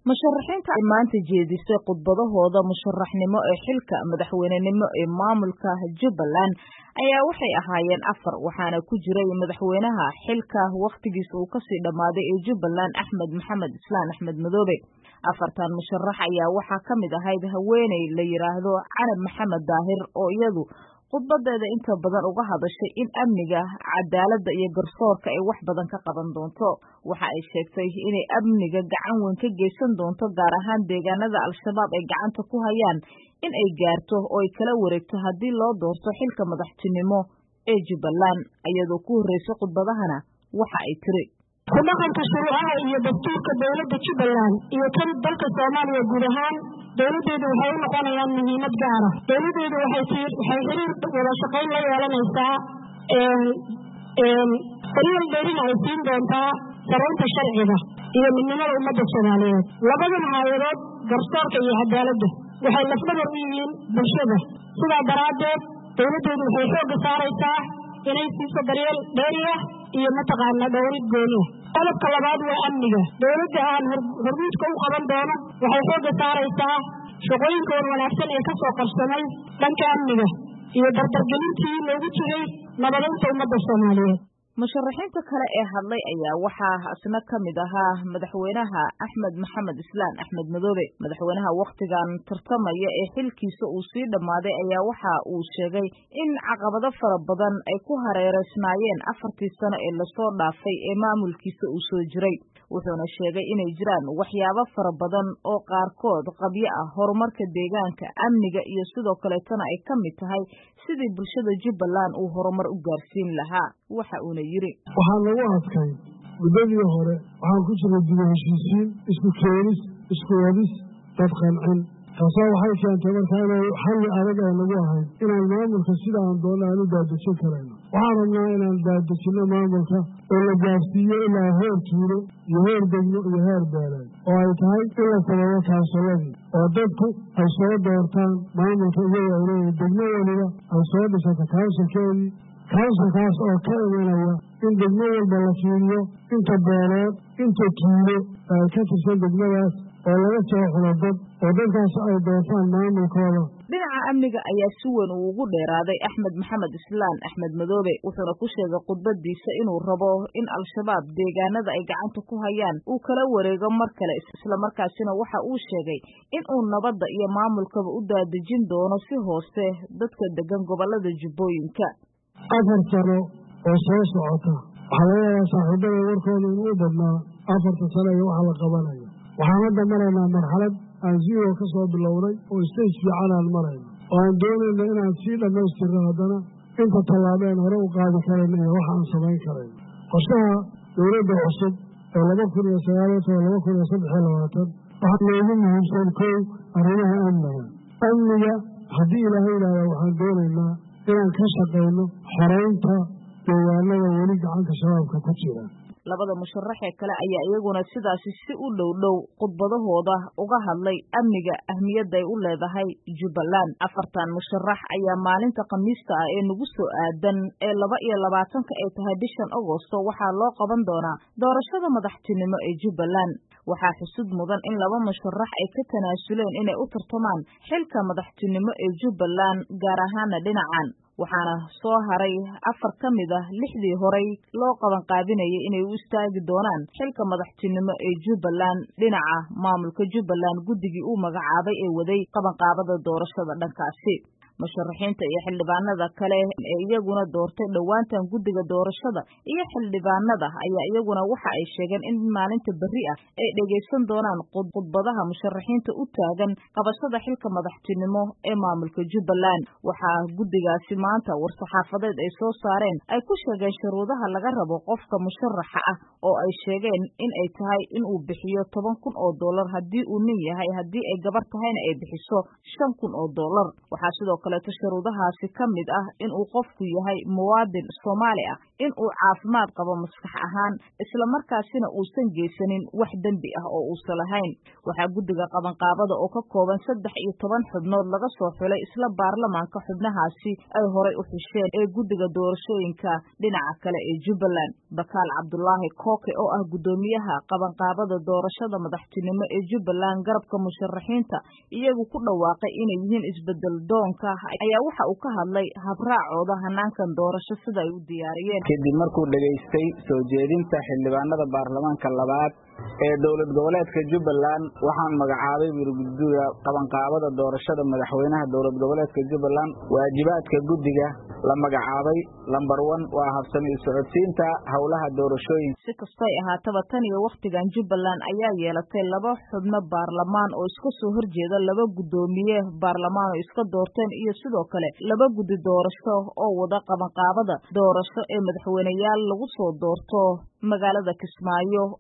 musharaxiinta ay maanta jeedisay khudbadahooda musharaxnimo ee xilka madaxweynenimo ee maamulka jubbaland ayaa waxay ahaayeen afar waxaana ku jiray madaxweynaha xilka wakhtigiisa uu kasii dhammaaday ee jubbaland axmed maxamed islaan axmed madoobe afartan musharax ayaa waxaa ka mid ahayd haweeney la yidhaahdo canab maxamed daahir oo iyadu khudbadeeda inta badan uga hadashay in amniga cadaaladda iyo garsoorka ay wax badan ka qaban doonto waxa ay sheegtay inay amniga gacan weyn ka geysan doonto gaar ahaan deegaanada al-shabaab ay gacanta ku hayaan in ay gaarto oo ay kala wareegto haddii loo doorto xilka madaxtinimo ee jubbaland iyadoo ku horreysay khudbadahana waxa ay tiri ku dhaqanka shuruucaha iyo dastuurka dowladda jubbaland iyo kan dalka soomaaliya guud ahaan dowladdeedu waxay u noqonayaan muhiimad gaara dowladdeedu waxay xiriir wada shaqayn la yeelanaysaa xiriir dheerina ay siin doontaa saraynta sharciga iyo midnimada ummadda soomaaliyeed labadan haayadood garsoorka iyo cadaaladda waxay lafdhabar u yihiin bulshada sidaa daraaddeed dowladdeedu waxay xoogga saaraysaa inay siiso daryeel dheeriah iyo mataqaana dhowrid gooniah qodobka labaad waa amniga dowladda aan hormuudka u qaban doono waxay xoogga saaraysaa shaqooyinka wan wanaagsan ee ka soo qabsamay dhanka amniga iyo dardargelintii loogu jiray nabadaynta ummadda soomaaliyeed musharaxiinta kale ee hadlay ayaa waxaa isna ka mid ahaa madaxweynaha axmed maxamed islaan axmed madoobe madaxweynaha wakhtigan tartamaya ee xilkiisa uu sii dhammaaday ayaa waxa uu sheegay in caqabado fara badan ay ku hareereysnaayeen afartii sano ee lasoo dhaafay ee maamulkiisa uu soo jiray wuxuuna sheegay inay jiraan waxyaabo fara badan oo qaarkood qabyo ah horumarka deegaanka amniga iyo sidoo kaleetana ay ka mid tahay sidii bulshada jubbaland uu horumar u gaarsiin lahaa waxa uuna yidhi waxaa lagu adkay muddadii hore waxaan ku jiray dibu heshiisiin isku keenis isku wadis dad qancin taasaa waxay keentay markaa inay xalli adag ay nagu ahayd inaan maamulka sida aan doona aan u daadejin karayno waxaan rabnaa inaan daadejinno maamulka oo la gaarsiiyo ilaa heer tuulo iyo heer degmo iyo heer beeleed oo ay tahay in la sameeyo kaansuladii oo dadku ay soo doortaan maamulka iyagoo ay leeyihin degmo weliba ay soo dhisato kaansulkeedii kaansulkaas oo ka imanaya in degmo walba la fiiriyo inta beeleed inta tuulo ay ka tirsan degmadaas oo laga soo xulo dad oo dadkaas ay doortaan maamulkooda dhinaca amniga ayaa si weyn uu ugu dheeraaday axmed maxamed islaan axmed madoobe wuxuuna ku sheegay khudbadiisa inuu rabo in al-shabaab deegaanada ay gacanta ku hayaan uu kala wareego mar kale islamarkaasina waxa uu sheegay in uu nabadda iyo maamulkaba u daadejin doono si hoose dadka degan gobolada jubbooyinka afar sano oo soo socota waxaa laga yaabaa saaxiibada warkooda inuu u badnaa afarta sano iyo waxa la qabanayo waxaan hadda maraynaa marxalad aan zero ka soo bilownay oo stage fiican aan marayno oo aan doonayno inaan sii dhammaystirno haddana inta tallaabeen hore u qaadi karayno iyo waxa aan samayn karayno qorshaha dowladda cusub ee laba kun iyo sagaaliyo toban laba kun iyo saddex iyo labaatan waxaa loogu muhiimsan kow arrimaha amniga amniga haddii ilaahay yidhaahda waxaan doonaynaa inaan ka shaqayno xoraynta deegaanada weli gacanta shabaabka ku jira labada musharaxee kale ayaa iyaguna sidaasi si u dhow dhow khudbadahooda uga hadlay amniga ahmiyadda ay u leedahay jubbaland afartan musharax ayaa maalinta khamiista ah ee nagu soo aadan ee laba iyo labaatanka ay tahay bishan agosto waxaa loo qaban doonaa doorashada madaxtinimo ee jubbaland waxaa xusud mudan in laba musharax ay ka tanaasuleen inay u tartamaan xilka madaxtinimo ee jubbaland gaar ahaana dhinacan waxaana soo haray afar ka mid ah lixdii horay loo qaban qaabinayay inay u istaagi doonaan xilka madaxtinimo ee jubbaland dhinaca maamulka jubbaland guddigii uu magacaabay ee waday qabanqaabada doorashada dhankaasi musharaxiinta iyo xildhibaanada kale ee iyaguna doortay dhowaantan guddiga doorashada iyo xildhibaanada ayaa iyaguna waxa ay sheegeen in maalinta berri ah ay dhegaysan doonaan khudbadaha musharaxiinta u taagan qabashada xilka madaxtinimo ee maamulka jubbaland waxaa guddigaasi maanta war-saxaafadeed ay soo saareen ay ku sheegeen shuruudaha laga rabo qofka musharaxa ah oo ay sheegeen in ay tahay inuu bixiyo toban kun oo dollar haddii uu nin yahay haddii ay gabar tahayna ay bixiso shan kun oo dollar waxaa sidoo kaleeto shuruudahaasi ka mid ah inuu qofku yahay muwaadin soomaali ah inuu caafimaad qabo maskax ahaan islamarkaasina uusan geysanin wax dembi ah oo uusan lahayn waxaa guddiga qabanqaabada oo ka kooban saddex iyo toban xubnood laga soo xulay isla baarlamaanka xubnahaasi ay horay u xisheen ee guddiga doorashooyinka dhinaca kale ee jubbaland bakaal cabdulaahi kooke oo ah guddoomiyaha qabanqaabada doorashada madaxtinimo ee jubbaland garabka musharaxiinta iyagu ku dhawaaqay inay yihiin isbedel doonka ayaa waxa uu ka hadlay habraacooda hanaankan doorasho sida ay u diyaariyeen kadib markuu dhegaystay soo jeedinta xildhibaanada baarlamaanka labaad ee dowlad goboleedka jubbaland waxaan magacaabay wirguddiga qabanqaabada doorashada madaxweynaha dowlad goboleedka jubbaland waajibaadka guddiga la magacaabay lambar one waa habsami u socodsiinta howlaha doorashooyinka si kastay ahaataba tan iyo wakhtigan jubbaland ayaa yeelatay laba xubno baarlamaan oo iska soo horjeeda laba guddoomiye baarlamaan oo iska doorteen iyo sidoo kale laba guddi doorasho oo wada qabanqaabada doorasho ee madaxweyneyaal lagu soo doorto magaalada kismaayo